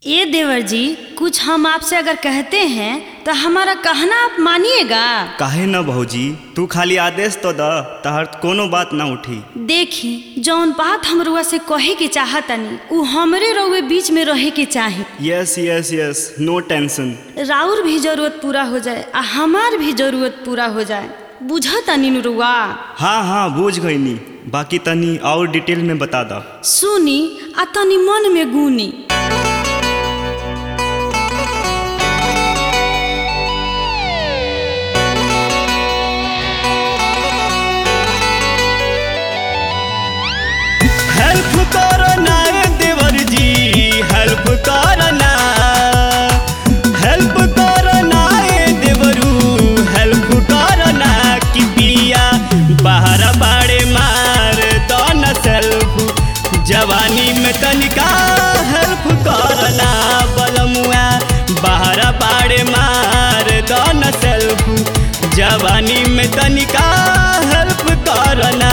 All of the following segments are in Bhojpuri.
ए देवर जी कुछ हम आपसे अगर कहते हैं तो हमारा कहना आप मानिएगा काहे न भौजी तू खाली आदेश तो द तहर कोनो बात ना उठी देखी जौन बात हम रुआ से कहे के चाहतनी उ हमरे रउए बीच में रहे के चाही yes yes yes no tension राउर भी जरूरत पूरा हो जाए आ हमार भी जरूरत पूरा हो जाए बुझतनी नु रुआ हाँ हाँ बूझ गईनी बाकी तनी और डिटेल में बता द सुनी आ तनी मन में गुनी हेल्प करो ना देवर जी हेल्प करो ना हेल्प करो ना देवरू हेल्प करो ना कि पिया बाहर बाड़े मार दो न सेल्फ जवानी में तनिका हेल्प करो ना बलमुआ बाहर बाड़े मार दो न सेल्फ जवानी में तनिका हेल्प करो ना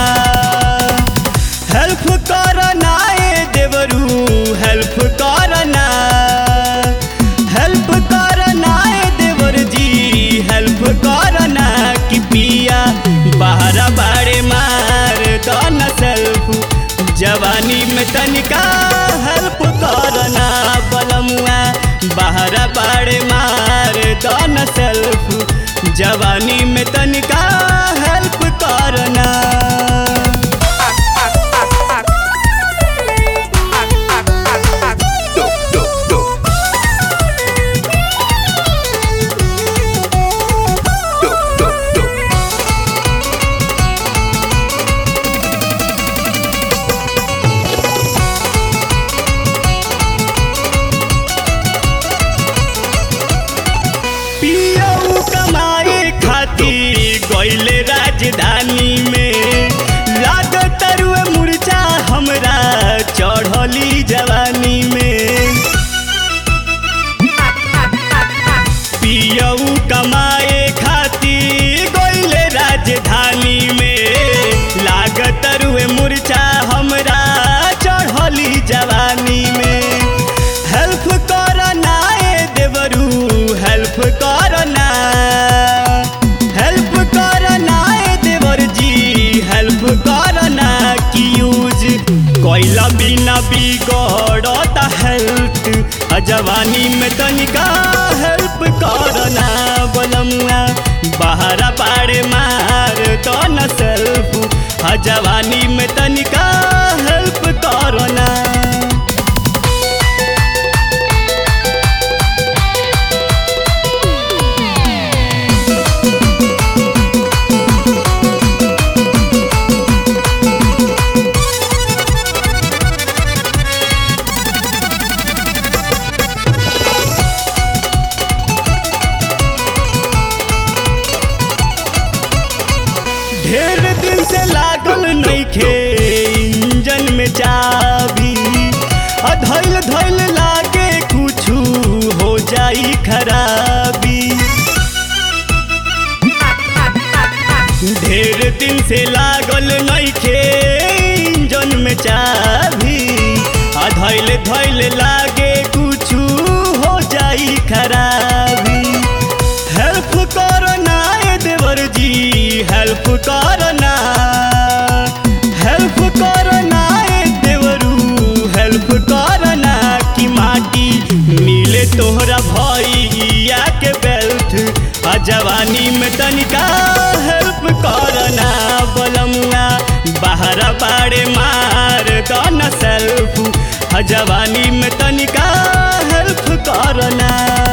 हेल्प करना ए देवरू हेल्प करना हेल्प करना ए देवर जी हेल्प करना कि पिया बाहर बाड़े मार दो न सेल्फ जवानी में तनिका हेल्प करना बलमुआ बाहर बाड़े मार दो न सेल्फ जवानी में तनिका हेल्प करना पियऊ कमाए खातिर गईले राजधानी में लाग तरुए मुर्चा हमरा चढ़ली जवानी में पियऊ कमाए खातिर गईले राजधानी में लाग तरुए मुर्चा हमरा चढ़ली जवानी में हेल्प करना ए देवरू हेल्प करना हेल्प करना ए देवर जी हेल्प करना कि यूज कोइला बिना बिगड़ता हेल्थ आ जवानी में तनिका हेल्प करना बोलमुआ बाहर पाड़े मार तो न सेल्फ आ जवानी में तनिका हेल्प करना ढेर दिन से लागल नइखे इंजन में चाबी आ धैल धैल लागे कुछु हो जाई खराबी ढेर दिन से लागल नइखे इंजन में चाबी आ धैल धैल लागे कुछु हो जाई खराबी हेल्प करना ए देवर जी हेल्प करना हेल्प करना ए देवरू हेल्प करना कि माटी मिले तोहरा भैया के बेल्ट आ जवानी में तनिका हेल्प करना बलमुआ बाहर बाड़े मार दो न सेल्फ आ जवानी में तनिका हेल्प करना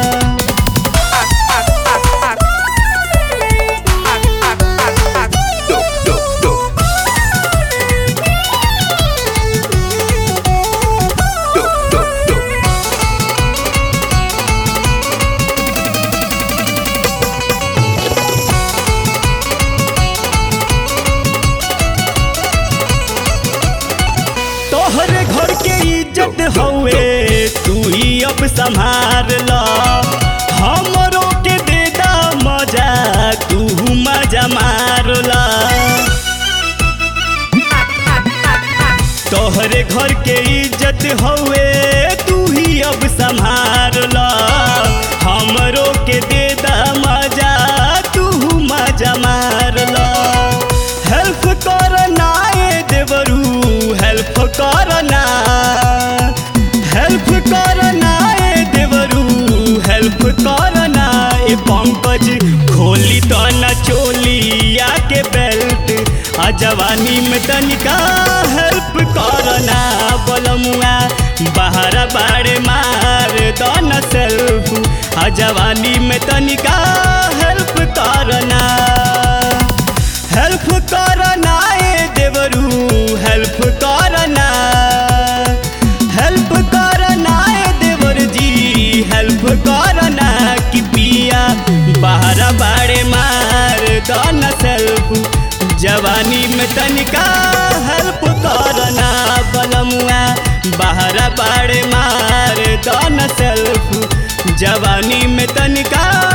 तोहरे घर के इज्जत हवे तू ही अब संभार ला हमरो के दे दा मजा तू मजा मार ला तोहरे घर के इज्जत हवे तू ही अब संभाल करना ए पंकज खोली तो न चोलिया के बेल्ट आ जवानी में तनिका हेल्प करना बोलमुआ बाहर बाड़े मार तो न सेल्फ आ जवानी में तनिका हेल्प करना हेल्प करना ए देवरू हेल्प करना हेल्प करना ए देवर जी हेल्प करना कि पिया बाहर बाड़े मार दन सेल्फ जवानी में तनिका हेल्प करना बलमुआ बाहर बाड़े मार दन सेल्फ जवानी में तनिका